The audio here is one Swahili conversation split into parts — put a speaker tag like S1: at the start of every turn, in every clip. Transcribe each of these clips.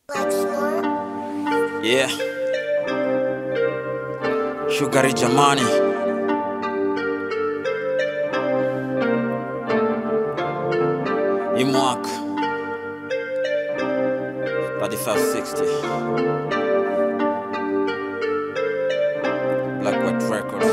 S1: Yeah. Shugari jamani. Hii mwaka 3560 Black White Records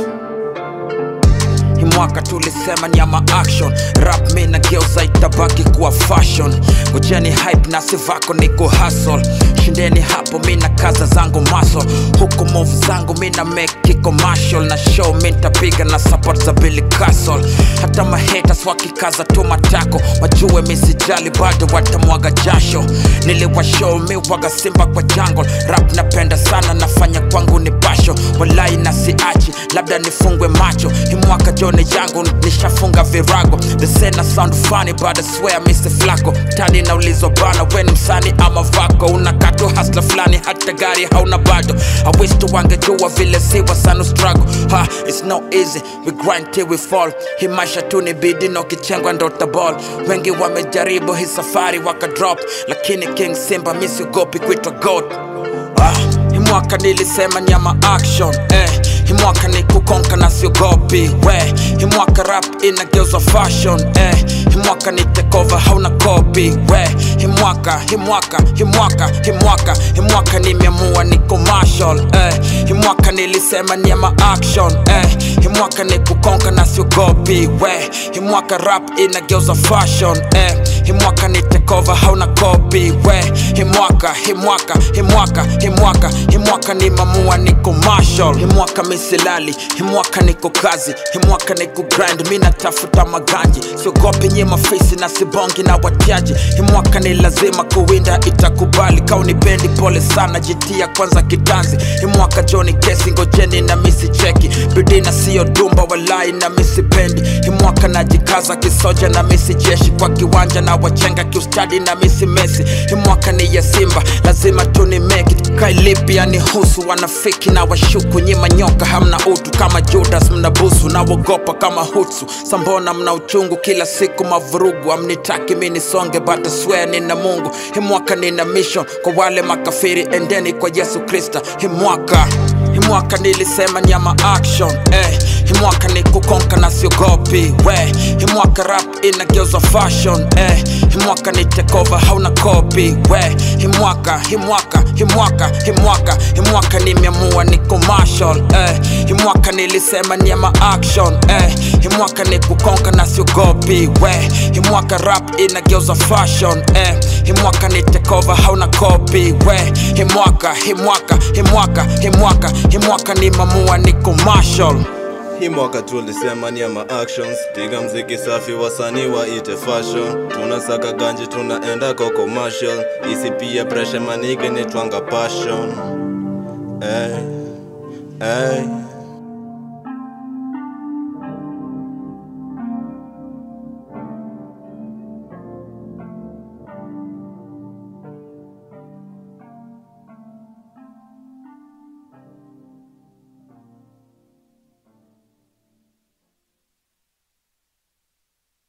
S1: hii mwaka tulisema ni ama action rap mi na geuza itabaki kuwa fashion ngojeni hype na sivako niko hustle shindeni hapo mi na kaza zangu maso huku move zangu mi na make commercial na show mi ntapiga na support za Billy Castle hata mahaters wakikaza tu matako wajue mi sijali bado watamwaga jasho niliwashow mi waga simba kwa jungle rap napenda sana nafanya kwangu ni basho walai na siachi labda nifungwe macho hii mwaka jone yangu nishafunga virago the sena sound funny but I swear Mr. Flacco tani naulizwa bana weni msani ama vako unakatu hasla fulani hata gari hauna bado I wish tu wangejua vile siwa sana struggle ha it's no easy we grind till we fall hii maisha tu ni bidi na ukichengwa ndo taball wengi wamejaribu hii safari wakadrop lakini King Simba misiogopi kuitwa goat Ah, hii mwaka nilisema nyama action eh. Hii mwaka ni kukonka na siogopi we hii mwaka rap inageuzwa fashion eh. Hii mwaka ni tekova hauna kopi we hii mwaka hii mwaka hii mwaka hii mwaka hii mwaka nimeamua ni commercial eh. Hii mwaka nilisema nyama action eh. Hii mwaka ni kukonka na siogopi we hii mwaka rap inageuzwa fashion eh. Hii mwaka ni tekova hauna kopi we hii mwaka hii mwaka hii mwaka hii mwaka hii mwaka ni mamua ni commercial hii mwaka misilali hii mwaka niko kazi hii mwaka niko grind mi natafuta maganji siogopi nye mafisi na sibongi na watiaji hii mwaka ni lazima kuwinda itakubali kauni bendi pole sana jitia kwanza kitanzi hii mwaka joni kesi ngojeni na misi cheki bidii na siyo dumba walai na misi pendi hii mwaka najikaza kisoja na misi jeshi kwa kiwanja na wachenga kiustadi na misi mesi hii mwaka ni ya simba lazima tuni make it kailipia ni husu wanafiki na washuku nyima nyoka hamna utu kama judas mnabusu na wogopa kama hutsu sambona mna uchungu kila siku mavurugu amnitaki mi nisonge but I swear nina mungu hii mwaka nina mission kwa wale makafiri endeni kwa yesu krista hii mwaka hii mwaka nilisema nyama action eh. hii mwaka ni kukonka na siogopi we hii mwaka rap inageuzwa fashion eh. hii mwaka ni tekova hauna kopi we hii mwaka hii mwaka hii mwaka hii mwaka hii mwaka nimeamua ni commercial eh. hii mwaka nilisema nyama action eh. hii mwaka ni kukonka na siogopi we hii mwaka rap inageuzwa fashion eh. hii mwaka ni tekova hauna kopi we hii mwaka hii mwaka hii mwaka hii mwaka hii mwaka ni mamua ni commercial
S2: Hii mwaka tulisema ni ama actions, piga mziki safi, wasanii waite fashion. Tunasaka ganji, tunaenda kwa commercial, isipia pressure manige ni twanga passion. Hey, hey.